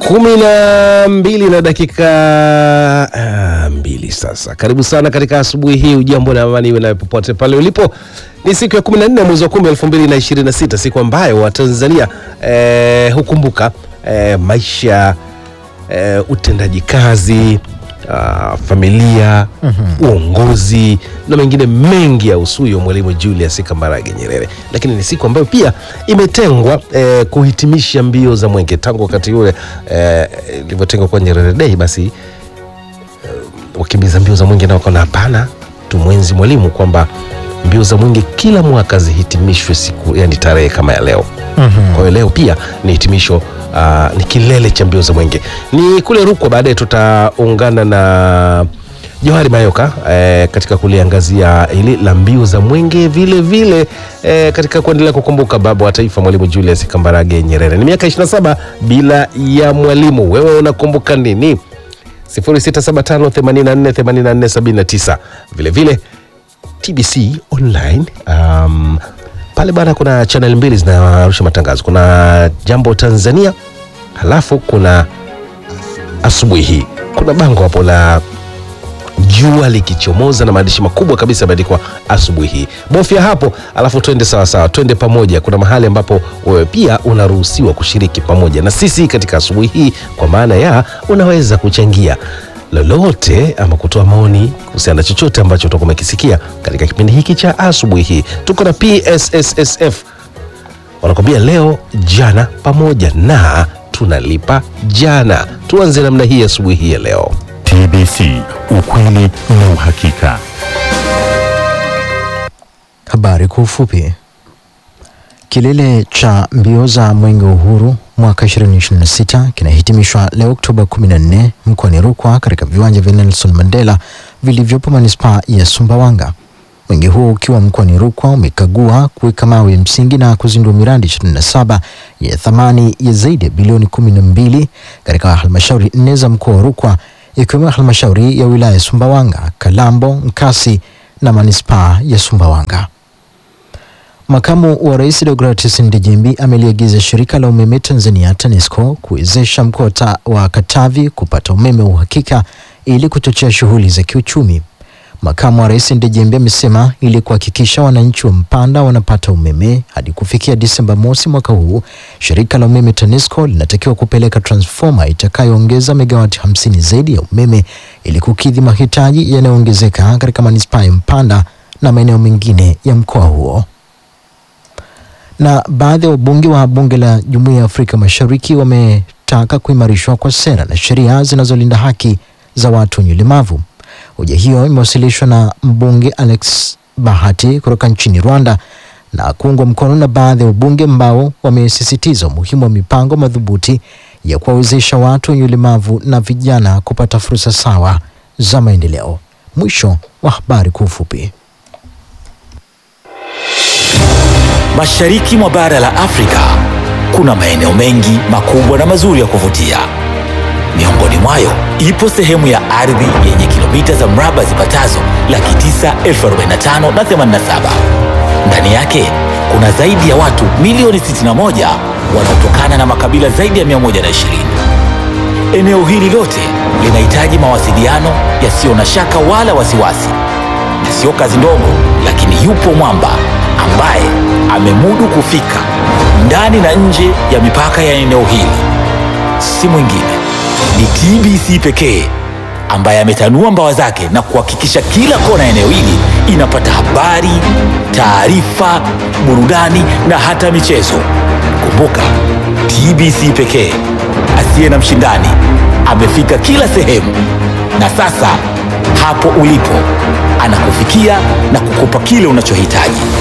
kumi na mbili na dakika ah, mbili sasa. Karibu sana katika asubuhi hii. Ujambo na amani iwe nawe popote pale ulipo. Ni siku ya 14 mwezi wa 10 2026, siku ambayo Watanzania eh, hukumbuka eh, maisha eh, utendaji kazi ah, familia uongozi na mengine mengi ya usuyo Mwalimu Julius Kambarage Nyerere, lakini ni siku ambayo pia imetengwa eh, kuhitimisha mbio za mwenge tangu wakati ule eh, ilivyotengwa kwa Nyerere Day. Basi eh, wakimbiza mbio za mwenge nao wakaona hapana, tumwenzi Mwalimu kwamba mbio za mwenge kila mwaka zihitimishwe siku yani tarehe kama ya leo. Kwa hiyo leo pia ni hitimisho ah, ni kilele cha mbio za mwenge. Ni kule Rukwa, baadaye tutaungana na Johari Mayoka eh, katika kuliangazia hili la mbio za mwenge vile vile eh, katika kuendelea kukumbuka baba wa taifa Mwalimu Julius Kambarage Nyerere. Ni miaka 27 bila ya Mwalimu. Wewe unakumbuka nini? 0675848479 vile vile TBC online um, pale bana, kuna channel mbili zinarusha matangazo. Kuna Jambo Tanzania, halafu kuna asubuhi hii. Kuna bango hapo la jua likichomoza na maandishi makubwa kabisa yameandikwa asubuhi hii. Bofya hapo, alafu twende sawasawa, twende pamoja. Kuna mahali ambapo wewe pia unaruhusiwa kushiriki pamoja na sisi katika asubuhi hii, kwa maana ya unaweza kuchangia lolote ama kutoa maoni kuhusiana na chochote ambacho utakuwa umekisikia katika kipindi hiki cha asubuhi hii. Tuko na PSSSF wanakwambia leo jana pamoja na tunalipa jana. Tuanze namna hii asubuhi hii ya leo. TBC, ukweli na uhakika. Habari kwa ufupi. Kilele cha mbio za Mwenge wa Uhuru mwaka 2026 kinahitimishwa leo Oktoba 14 mkoani Rukwa katika viwanja vya Nelson Mandela vilivyopo manispaa ya Sumbawanga. Mwenge huo ukiwa mkoani Rukwa umekagua kuweka mawe ya msingi na kuzindua miradi 27 ya thamani ya zaidi ya bilioni 12 katika halmashauri nne za mkoa wa Rukwa ikiwemo halmashauri ya wilaya ya Sumbawanga, Kalambo, Nkasi na manispaa ya Sumbawanga. Makamu wa Rais Deogratius Ndejembi ameliagiza shirika la umeme Tanzania TANESCO kuwezesha mkoa ta- wa Katavi kupata umeme wa uhakika ili kuchochea shughuli za kiuchumi. Makamu wa Rais Ndejembi amesema ili kuhakikisha wananchi wa Mpanda wanapata umeme hadi kufikia Disemba mosi mwaka huu, shirika la umeme TANESCO linatakiwa kupeleka transfoma itakayoongeza megawati 50 zaidi ya umeme ili kukidhi mahitaji yanayoongezeka katika manispaa ya Mpanda na maeneo mengine ya mkoa huo na baadhi ya wabunge wa bunge la Jumuiya ya Afrika Mashariki wametaka kuimarishwa kwa sera na sheria zinazolinda haki za watu wenye ulemavu. Hoja hiyo imewasilishwa na mbunge Alex Bahati kutoka nchini Rwanda na kuungwa mkono na baadhi ya wabunge ambao wamesisitiza umuhimu wa mipango madhubuti ya kuwawezesha watu wenye ulemavu na vijana kupata fursa sawa za maendeleo. Mwisho wa habari kwa ufupi. Mashariki mwa bara la Afrika kuna maeneo mengi makubwa na mazuri ya kuvutia. Miongoni mwayo ipo sehemu ya ardhi yenye kilomita za mraba zipatazo laki tisa elfu arobaini na tano na themanini na saba. Ndani yake kuna zaidi ya watu milioni 61 wanaotokana na makabila zaidi ya 120. Eneo hili lote linahitaji mawasiliano yasiyo na shaka wala wasiwasi, na sio kazi ndogo, lakini yupo mwamba ambaye amemudu kufika ndani na nje ya mipaka ya eneo hili. Si mwingine ni TBC pekee ambaye ametanua mbawa zake na kuhakikisha kila kona ya eneo hili inapata habari, taarifa, burudani na hata michezo. Kumbuka, TBC pekee asiye na mshindani amefika kila sehemu, na sasa hapo ulipo anakufikia na kukupa kile unachohitaji.